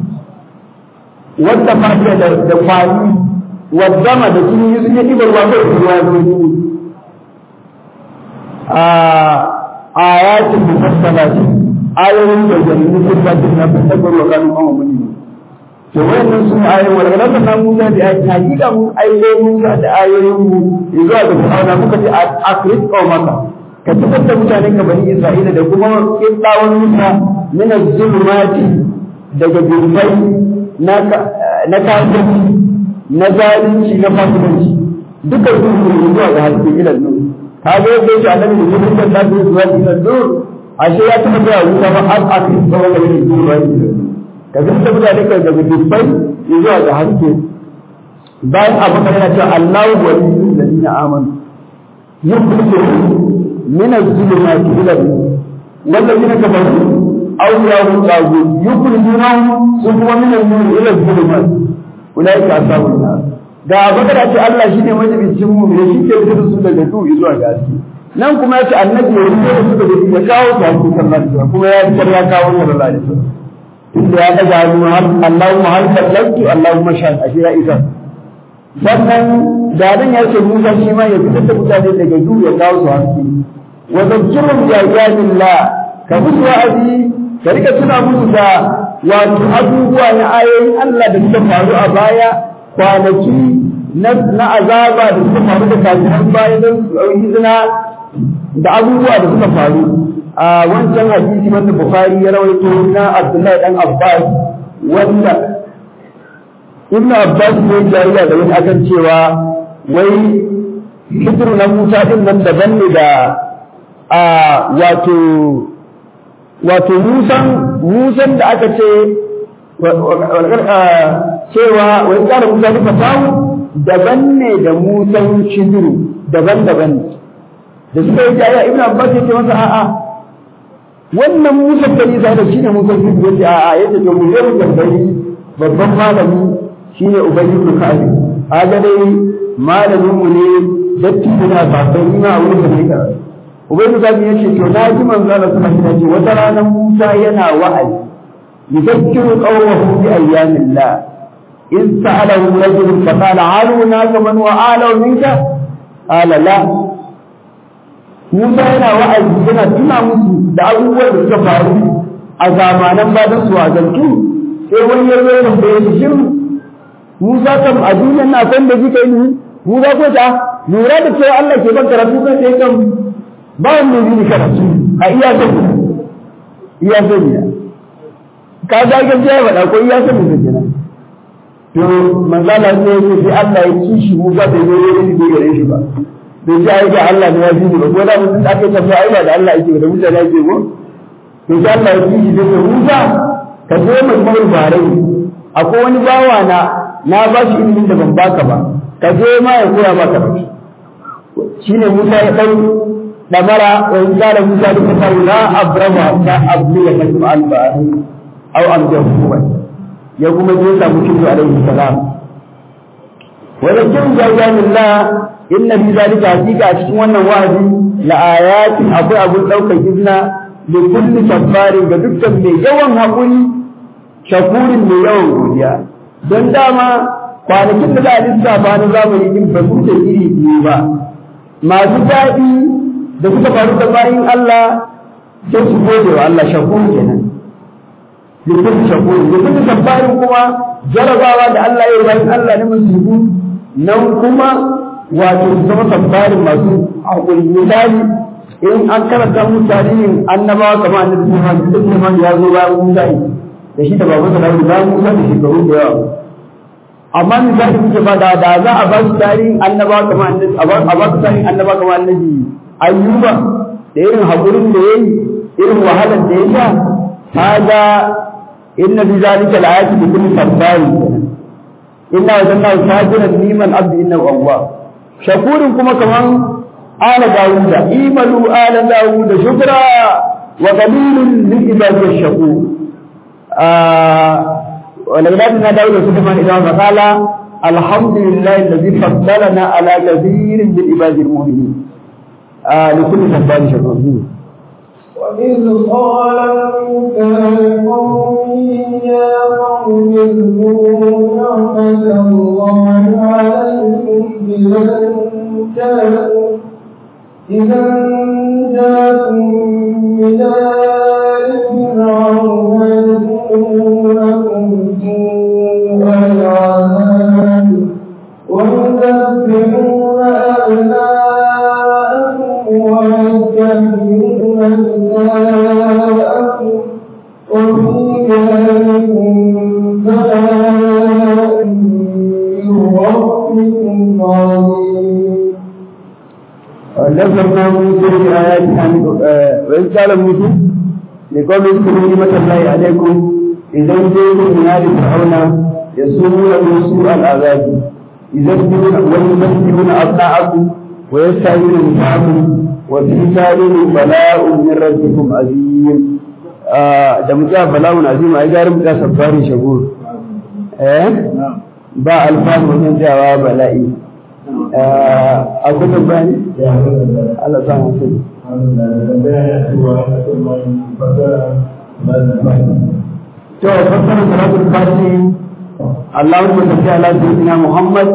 Speaker 2: wadda fadiya da da kwali wadda da sun yi sun yi ɗibar ruwa ko ruwa zo yi a ayatin mufassalati ayoyin da jami'in sun ba su na fasabbar wa kanu kama muni to wannan sun ayoyin wanda na sanar Musa da ayi hakika mun ayoyin Musa da ayoyin mu zuwa ga Fir'auna muka ce a Kris ko maka ka tabbatar da mutanen ka bani Isra'ila da kuma kiblawan Musa min az-zulumati daga gurbai na na kafirci na zalunci na fasikanci duka su zuwa ga haske ilal nur kaga yadda yake annabi da yake da zuwa ilal nur ashe ya taɓa zuwa wuta ba har a kai tsawon da yake zuwa ka ga da mutane kai daga dubbai zuwa ga haske bayan abu kan yana cewa Allahu waliyyu alladhina amanu yukhrijuhum min az-zulumati ila an-nur walladhina kafaru awliya'uhum taghut yukhrijunahum sun kuma min an-nur ila az-zulumat ulaika ashabun nar ga abakar ce Allah shine majibicin mu ne shi ke fitar su daga duhu zuwa ga haske nan kuma ya ce annabi ya rufe su da ya kawo su hakku sallallahu alaihi wasallam kuma ya fitar ya kawo sallallahu alaihi wasallam inda ya daga hannu har Allahumma hal sallatu Allahumma shahid ashe ya isa sannan da dan ya ce Musa shi ma ya fitar da mutane daga duhu ya kawo su hakku wa zakirhum bi ayatillah ka musu wa'azi ka rika tuna musu da wato abubuwa na ayoyin Allah da suka faru a baya kwanaki na azaba da suka faru da kafiran baya don su ɗauki zina da abubuwa da suka faru a wancan hadisi wanda Bukhari ya rawaito na Abdullahi dan Abbas wanda Ibn Abbas ne jariya da wani akan cewa wai hijiru na Musa din nan daban ne da a wato wato Musan Musan da aka ce cewa wai kara Musa da fasahu daban ne da Musan shidiru daban-daban ne da suka yi jaya ibn abbas ya ce masa a'a wannan musa da nisa da shine musa shi ya ce a'a yace to mu yau tambayi babban malami shine ubayy ibn ka'ab kaga dai malamin mu ne datti da ba sai ina wurin da ne karatu ubangiji ta ya ce to na ji manzo Allah sallallahu alaihi wasallam wata rana Musa yana wa'azi yuzakkiru qawmahu bi ayyamillah in sa'alahu rajul fa qala aluna kaman wa alu minka qala la Musa yana wa'azi yana tuna musu da abubuwan da suka faru a zamanan bayan su a zantu sai wani ya zo ya tambaye shi shin Musa kam a duniyar na san da kika yi Musa ko ta lura da cewa Allah ke ban karatu kan sai kan ba wanda yi ni karatu a iya sani iya sani ka ga gaskiya ba ko iya sani da kenan to manzala ne yake sai Allah ya kishi Musa bai zo ya yi gare shi ba bai ji ai ga Allah ne ya ji ba ko da mun aka tafi ai ba da Allah yake da mutane yake ko to sai Allah ya kishi da Musa ka zo mai mawar barai akwai wani bawa na na ba shi ilimin da ban baka ba ka je ma ya koya maka ba shine Musa ya dau damara wa in kana Musa da ta la abrama ta abdu ya kalma al-bari aw amjahu ya kuma je samu kitu alaihi salam wa lakin jazakallah inna fi zalika hakika a cikin wannan wa'azi la ayatin akwai abun daukar izna da kulli safarin ga dukkan mai yawan haƙuri shakurin mai yawan godiya don dama kwanakin da za a lissafa na zamani din ba su da iri biyu ba masu daɗi da suka faru da bayan Allah sai su gode wa Allah shakur kenan da kulli shakurin da kulli safarin kuma jarabawa da Allah ya yi bayan Allah na musulmi nan kuma wato su zama safarin masu haƙuri misali in an karanta mu tarihin annabawa kamar annabi Muhammad ibn Muhammad ya zo bayan Musa da shi da babu sa Dawud bayan Musa da shekaru da yawa amma misali kuke ba da da za a ba su tarihin annabawa kamar annabi a ba su tarihin annabawa kamar annabi Ayyuba da irin hakurin da yayi irin wahalar da ya sha kaga inna fi zalika la'ayati li kulli sabbari inna wajanna sajiran niman abdi innahu awwab shakurin kuma kaman آل داود إيملوا آل داود شكرا وقليل من عباد الشكور آه ولكن داود سليمان إذا فقال الحمد لله الذي فضلنا على كثير من عباد المؤمنين آه لكل صبار شكور
Speaker 3: وإذ قال موسى لقومه يا قوم اذكروا نعمة الله عليكم إذا جاءكم إذا جاءكم من آل فرعون يسومونكم سوء العذاب ويذبحون أبناءكم ويستحيون نساءكم وفي ذلكم بلاء من ربكم عظيم
Speaker 2: ونزلنا موسى بآياتنا وإذ قال موسى لقوم اذكروا نعمة الله عليكم إذا جئتم من آل فرعون يسومونكم سوء العذاب يذبحون ويذبحون أبناءكم ويستحيون نساءكم وفي ذلك بلاء من ربكم عظيم da mutum bala'un azim ai garin mutum sabbari shagur eh ba alfanu wajen jawa bala'i a gudun bani Allah sa mu sani to fassara salatul fati Allahumma salli ala sayyidina Muhammad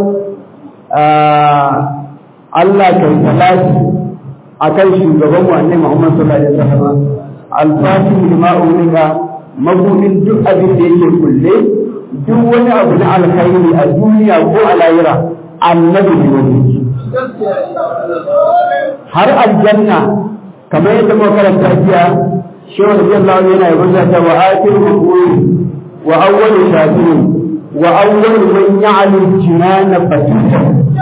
Speaker 2: Allah kai salati akan shugaban mu annabi Muhammad sallallahu alaihi wasallam al-fatih lima ulika mabudin duk abin da yake kulle duk wani abu na alkhairi a duniya ko a lahira annabi ne wani har aljanna kamar yadda muka karanta jiya shehu radiyallahu anhu yana yabon ta wa akhir hukuri wa awwal shafirin wa awwal man ya'lamu jinan fatita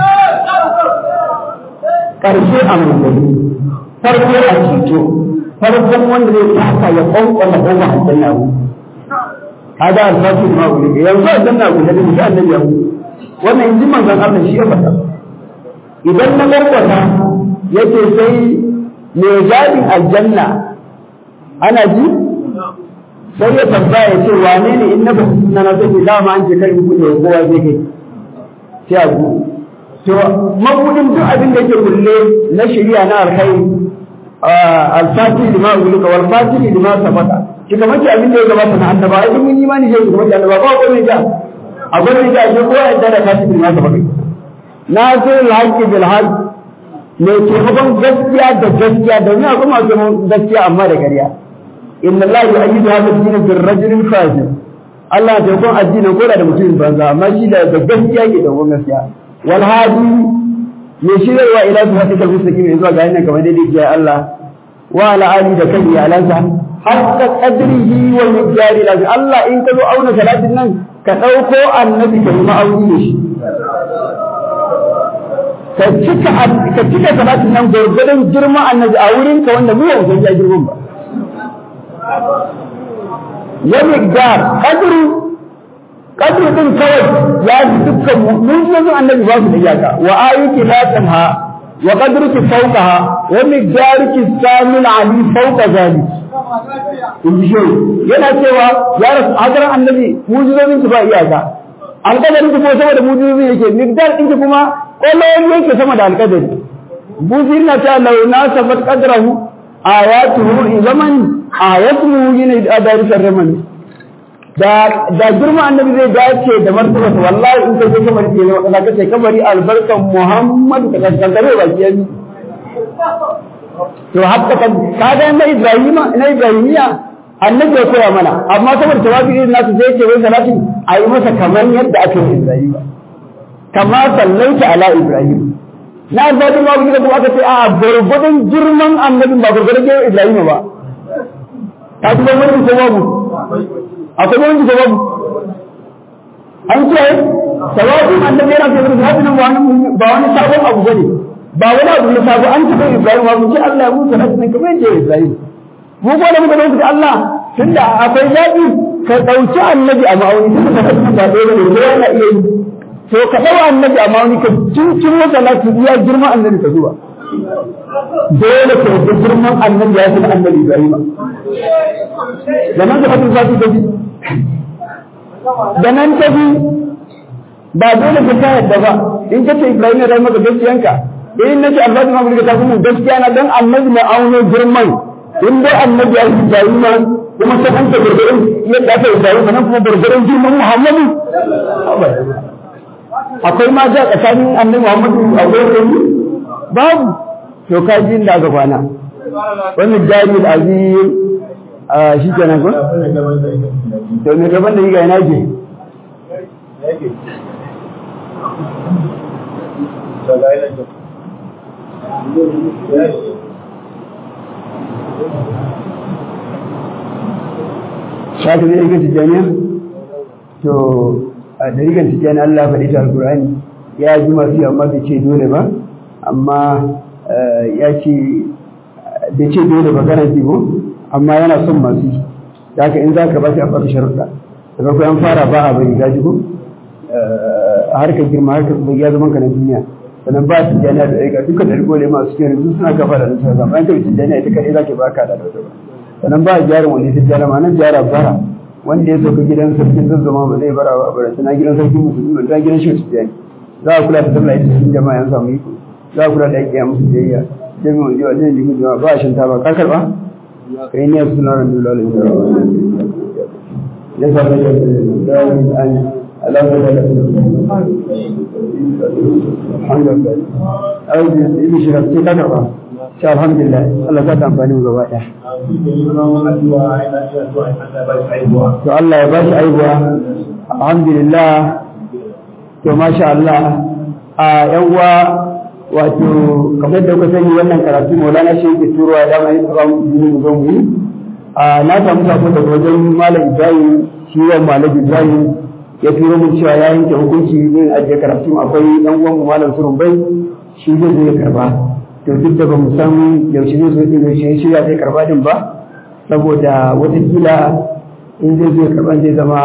Speaker 2: karshe a mulki farko a ceto farkon wanda zai taka ya kwankwala ko ba aljanna ku hada alfasu ma wuri yanzu aljanna ku da bisa annabi ya wannan inji manzon Allah shi ya faɗa idan na kwarkwata yace sai mai gadin aljanna ana ji sai ya tambaya ya ce wane ne in na ba su na zai ce dama an ce kai in kuɗe kowa zai kai sai a ku to mabudin duk abin da ke kulle na shari'a na alkhairi al-fatihi lima ulika wal fatihi lima sabata shi kamar ki abin da ya gabata na annaba ai mun imani shi kamar annaba ba ko ne da akwai ne da shi ko yadda da fatihi lima sabata nasir al-haqqi bil haqq ne ke gaban gaskiya da gaskiya da ni akwai masu gaskiya amma da ƙarya inna allaha yu'ayyidu hadha ad-din bil rajulin fazil Allah ta kun addinin ko da mutum banza amma shi da gaskiya ke da gaskiya wal hadi ya shirya ila su haɗe kan mustaqim zuwa ga hanyar kamar daidai ke Allah wa ala ali da kan iyalansa hatta qadrihi wa miqdari la Allah in ka zo auna salatin nan ka dauko annabi ka yi ma'auni da shi ka cika ka cika salatin nan gurgurdan girman annabi a wurin ka wanda mu yau san ya girman ba ya miqdar qadru qadru din kawai ya fi dukkan mu'minin annabi ba su da iyaka wa ayati la tanha wa qadruki fawqaha wa miqdaruki samil ali fawqa zalik in ji shi yana cewa ya rasu hadaran annabi mujizobin ki ba iyaka alƙadarin ki ko sama da mujizobin yake miqdar din ki kuma kullum yake sama da alƙadari buzir na ta launa sabat qadrahu ayatuhu zaman ayatuhu yana da darisar ramani da da girma annabi zai dace da martaba to wallahi in kai kamar ke ne wanda kace kabari albarkan Muhammad da kankare ba ki yi to hatta kan kaga na Ibrahima na Ibrahimiya annabi ya koya mana amma saboda tawabi irin nasu sai ce wai salati a yi masa kamar yadda aka yi Ibrahima kama sallaita ala Ibrahim na albadin ma kuma kuma aka ce a gurgudun girman annabin ba gurgudun Ibrahima ba ta kuma wani ko babu akwai wani da babu an ce sawabin annabi yana ce da hadin ba wani ba wani sabon abu bane ba wani abu ne sabo an tafi Ibrahim ba mun ce Allah ya mutu hadin kamar yadda Ibrahim mu ko da muka dauki Allah tunda akwai zabi ka dauki annabi a ma'auni tunda ka dauki ba dai bane ko yana iya yi to ka dawo annabi a ma'auni ka cincin wata lati iya girman annabi ka zuwa dole ka yi girman annabi ya fi annabi Ibrahim da nan da fatin zafi da bi da nan ta bi ba dole ka ta yadda ba in ka ce Ibrahim ya maka gaskiyanka in na ce Allah ma mulka ta kuma gaskiya na dan annabi na auno girman in dai annabi ya yi Ibrahim kuma sai an ta gurgurin yadda aka yi Ibrahim nan kuma gurgurin girman Muhammadu akwai ma ja tsakanin annabi Muhammadu a gurin babu to ka ji inda aka kwana wannan jari azim a shi kenan ko to me gaban da yiga ina ke Shaka zai ga tijjaniya? To, a dariƙar tijjani Allah faɗi ta Alƙur'ani ya ji masu amma bai ce dole ba, amma ya ce bai ce dole ba gana ko amma yana son masu yi da haka in za ka ba shi a baka sharuɗa da farko an fara ba a bari gaji ko a harkar girma harkar bai ya zama ka na duniya sannan ba su jana da aika duka da rigole masu cikin rinsu suna kafa da nasa zama an kai su jana ita kaɗai za ka baka da wata ba sannan ba a jarin wani ta jana ma nan jara bara wanda ya sauka gidan sarkin zazzama ba zai bara ba bara suna gidan sarkin musulmi ba ta gidan shi su jani za a kula da sallah ita cikin jama'a yan samu iko za a kula da aiki musu biyayya jami'in jiwa jami'in jiwa ba a shinta ba ka karɓa kai ne suna ran dole ne ya sa da da an alama da alhamdulillah ai yi shi rafi ka karba sha alhamdulillah Allah za ta amfani mu gaba ɗaya to Allah ya bashi aibuwa alhamdulillah to masha Allah a yan uwa wato kamar da kuka sani wannan karatu maulana shi yake turowa da mai tsara mu zo mu yi a na samu sako daga wajen malam Ibrahim shi wa malam Ibrahim ya turo mun cewa ya yanke hukunci yin ajiye karatu akwai dan uwan mu malam Surun bai shi zai zo ya karba to duk da ba mu san yaushe zai zo din yaushe shi ya zai karba din ba saboda wata kila in zai zo ya karba zai zama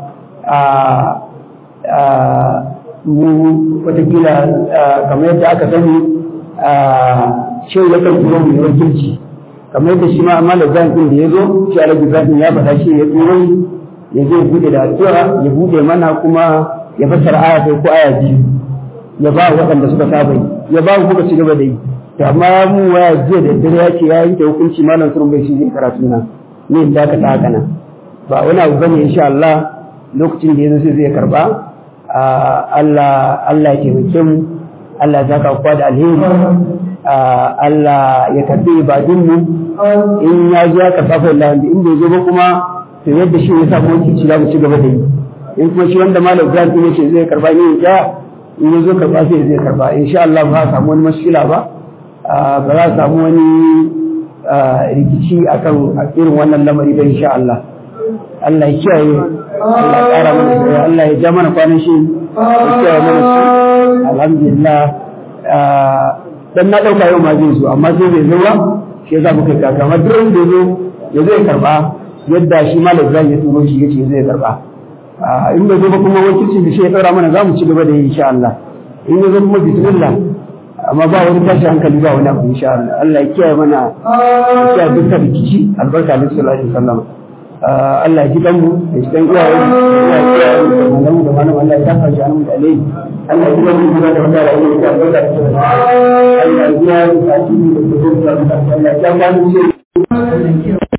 Speaker 2: a mu watakila kamar yadda aka sani shi ya kan turo mu wakilci kamar yadda shi ma amma da zan din da ya zo shi alaji zan ya faɗa shi ya turo ya zai bude da addu'a ya bude mana kuma ya fassara aya sai ko aya biyu ya ba waɗanda suka saba yi ya ba ku kuka ci gaba da yi to amma mu waya jiya da dare ya ce ya yanke hukunci malam surun bai shi zai karatu na ne da ka ta haka nan ba wani abu bane insha Allah lokacin da yazo sai zai karba Allah Allah ya taimake mu Allah ya saka kwa da alheri Allah ya karbi ibadun mu in ya ji aka fafa Allah in bai zo ba kuma to yadda shi ya samu wanki za mu ci gaba da yi in kuma shi wanda malam Ibrahim ya ce zai karba ni ya in ya zo karba sai zai karba insha Allah ba za a samu wani mashkila ba ba za a samu wani rikici akan irin wannan lamari ba insha Allah Allah ya kiyaye Allah ya ƙara mana sai Allah ya ja mana kwanan shi ya kiyaye mana shi alhamdulillah dan na dauka yau ma zai zo amma sai bai zo ba shi yasa muka kaka amma duk wanda zo ya zai karba yadda shi malam Ibrahim ya turo shi yace zai karba in bai zo ba kuma wakilci da shi ya tsara mana za mu ci gaba da yi insha Allah in ya zo kuma bismillah amma ba wani tashi hankali ba wani abu insha Allah Allah ya kiyaye mana ya kiyaye dukkan rikici albarka da sallallahu alaihi wasallam Allah ya ji kanmu da shi dan iyaye ya kiyaye mu da malamu da malamu Allah ya tafa shi annabi da alai Allah ya ji kanmu da wanda da yake da albarka da sallallahu Allah ya ji ya yi da shi da Allah ya kiyaye mu